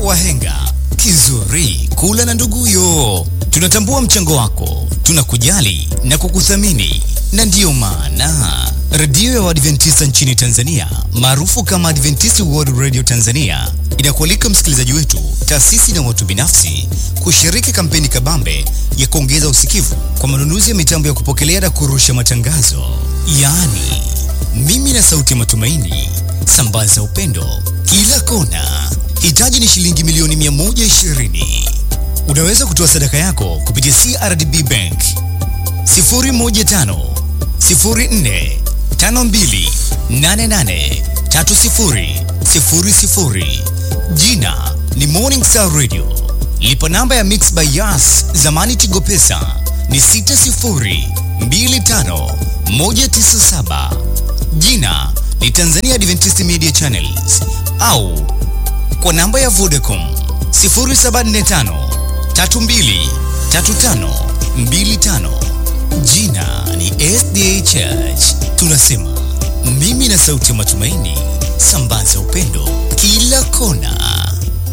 wahenga. Kizuri kula na nduguyo. Tunatambua mchango wako, tunakujali na kukuthamini, na ndiyo maana redio ya Waadventista nchini Tanzania maarufu kama Adventist World Radio Tanzania inakualika msikilizaji wetu, taasisi na watu binafsi kushiriki kampeni kabambe ya kuongeza usikivu kwa manunuzi ya mitambo ya kupokelea na kurusha matangazo, yaani mimi na sauti ya matumaini. Sambaza upendo kila kona. Hitaji ni shilingi milioni 120. Unaweza kutoa sadaka yako kupitia CRDB Bank 015 04 52 88 30 00. Jina ni Morning Star Radio. Lipa namba ya Mix by Yas zamani Tigo Pesa ni 60 25 197. Jina ni Tanzania Adventist Media Channels au kwa namba ya Vodacom 0745 32 35 25. Jina ni SDA Church. Tunasema mimi na sauti ya matumaini, sambaza upendo kila kona.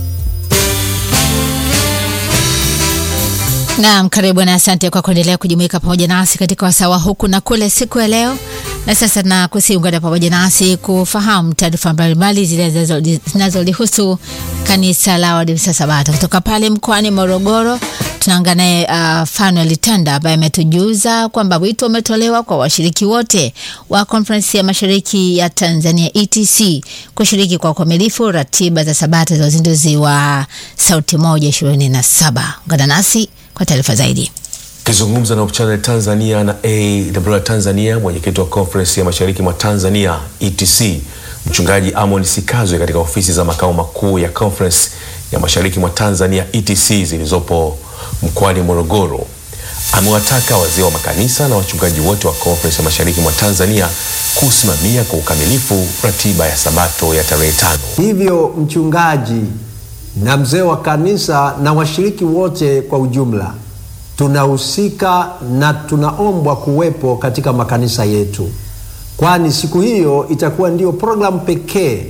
Naam, karibu na asante kwa kuendelea kujumuika pamoja nasi katika wasawa huku na kule siku ya leo. Na sasa na kusiungana pamoja nasi kufahamu taarifa mbalimbali zile zinazolihusu kanisa la Waadventista Sabato kutoka pale mkoani Morogoro. Tunaungana naye uh, Fanuel Tanda ambaye ametujuza kwamba wito umetolewa kwa washiriki wote wa konferensi ya mashariki ya Tanzania ETC kushiriki kwa ukamilifu ratiba za Sabato za uzinduzi wa Sauti Moja ishirini na saba. Ungana nasi kwa taarifa zaidi. Akizungumza na Channel Tanzania na AWR Tanzania, mwenyekiti wa conference ya mashariki mwa Tanzania ETC, mchungaji Amon Sikazwe katika ofisi za makao makuu ya conference ya mashariki mwa Tanzania ETC zilizopo mkoani Morogoro, amewataka wazee wa makanisa na wachungaji wote wa conference ya mashariki mwa Tanzania kusimamia kwa ukamilifu ratiba ya Sabato ya tarehe tano. Hivyo mchungaji na mzee wa kanisa na washiriki wote kwa ujumla tunahusika na tunaombwa kuwepo katika makanisa yetu, kwani siku hiyo itakuwa ndiyo programu pekee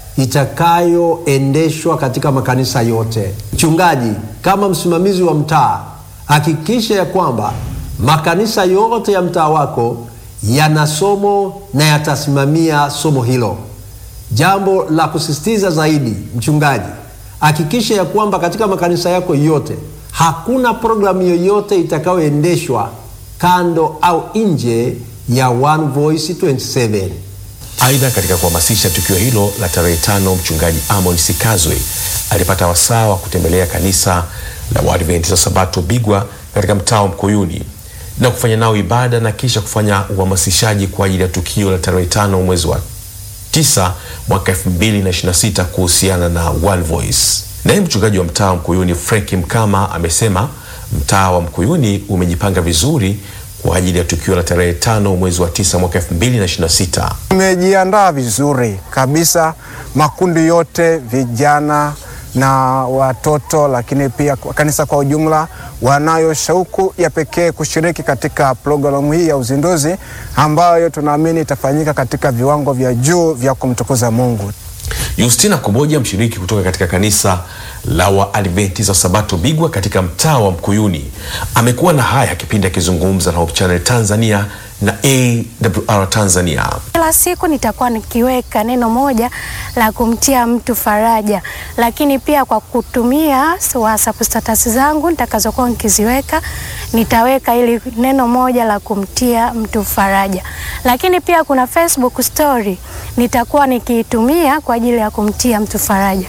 itakayoendeshwa katika makanisa yote. Mchungaji, kama msimamizi wa mtaa, hakikisha ya kwamba makanisa yote ya mtaa wako yana somo na yatasimamia somo hilo. Jambo la kusisitiza zaidi, mchungaji, hakikisha ya kwamba katika makanisa yako yote hakuna programu yoyote itakayoendeshwa kando au nje ya One Voice 27. Aidha, katika kuhamasisha tukio hilo la tarehe tano, mchungaji Amon Sikazwe alipata wasaa wa kutembelea kanisa la Waadventista Sabato Bigwa katika mtaa wa Mkuyuni na kufanya nao ibada na kisha kufanya uhamasishaji kwa ajili ya tukio la tarehe tano mwezi wa tisa mwaka 2026 kuhusiana na One Voice. Naye mchungaji wa mtaa wa Mkuyuni Frank Mkama amesema mtaa wa Mkuyuni umejipanga vizuri kwa ajili ya tukio la tarehe tano mwezi wa tisa mwaka 2026. Tumejiandaa vizuri kabisa, makundi yote, vijana na watoto, lakini pia kanisa kwa ujumla, wanayo shauku ya pekee kushiriki katika programu hii ya uzinduzi ambayo tunaamini itafanyika katika viwango vya juu vya kumtukuza Mungu. Justina Kuboja, mshiriki kutoka katika kanisa la Waadventista Sabato Bigwa katika mtaa wa Mkuyuni, amekuwa na haya kipindi akizungumza na Hope Channel Tanzania na AWR Tanzania. Kila siku nitakuwa nikiweka neno moja la kumtia mtu faraja, lakini pia kwa kutumia WhatsApp status zangu nitakazokuwa nikiziweka, nitaweka ili neno moja la kumtia mtu faraja, lakini pia kuna Facebook story nitakuwa nikiitumia kwa ajili ya kumtia mtu faraja.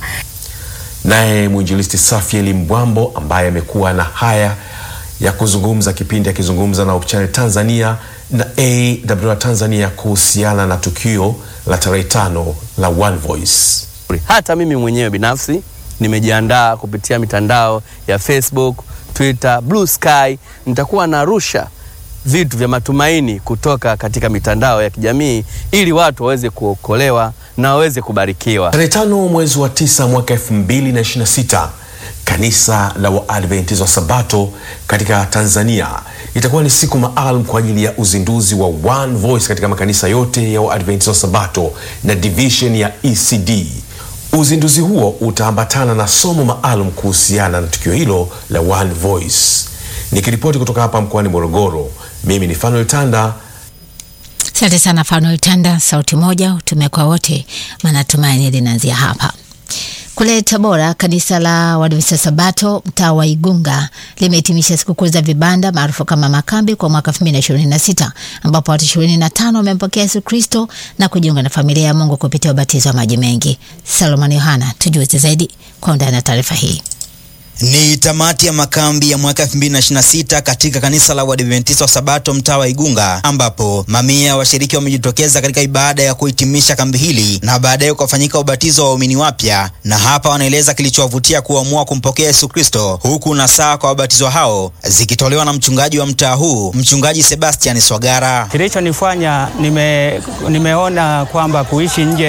Naye mwinjilisti Safieli Mbwambo ambaye amekuwa na haya ya kuzungumza kipindi akizungumza na Hope Channel Tanzania na AWR Tanzania kuhusiana na tukio la tarehe tano la One Voice. Hata mimi mwenyewe binafsi nimejiandaa kupitia mitandao ya Facebook, Twitter, Blue Sky. Nitakuwa narusha vitu vya matumaini kutoka katika mitandao ya kijamii ili watu waweze kuokolewa na waweze kubarikiwa. Tarehe tano mwezi wa tisa mwaka 2026 kanisa la Waadventista wa Sabato katika Tanzania itakuwa ni siku maalum kwa ajili ya uzinduzi wa One Voice katika makanisa yote ya Waadventista wa Sabato na division ya ECD Uzinduzi huo utaambatana na somo maalum kuhusiana na tukio hilo la One Voice. Nikiripoti kutoka hapa mkoani Morogoro, mimi ni Fanuel Tanda. Asante sana Fanuel Tanda, sauti moja utume kwa wote, maana tumaini linaanzia hapa. Kule Tabora, kanisa la Waadventista Sabato mtaa wa Igunga limehitimisha sikukuu za vibanda maarufu kama makambi kwa mwaka 2026 ambapo watu 25 wamempokea Yesu Kristo na kujiunga na familia ya Mungu kupitia ubatizo wa maji mengi. Salomon Yohana, tujuze zaidi kwa undani na taarifa hii. Ni tamati ya makambi ya mwaka 2026 katika kanisa la Waadventista wa Sabato mtaa wa Igunga, ambapo mamia ya washiriki wamejitokeza katika ibada ya kuhitimisha kambi hili na baadaye ukafanyika ubatizo wa waumini wapya, na hapa wanaeleza kilichowavutia kuamua kumpokea Yesu Kristo, huku na saa kwa wabatizwa hao zikitolewa na mchungaji wa mtaa huu, mchungaji Sebastian Swagara. Kilichonifanya nime, nimeona kwamba kuishi nje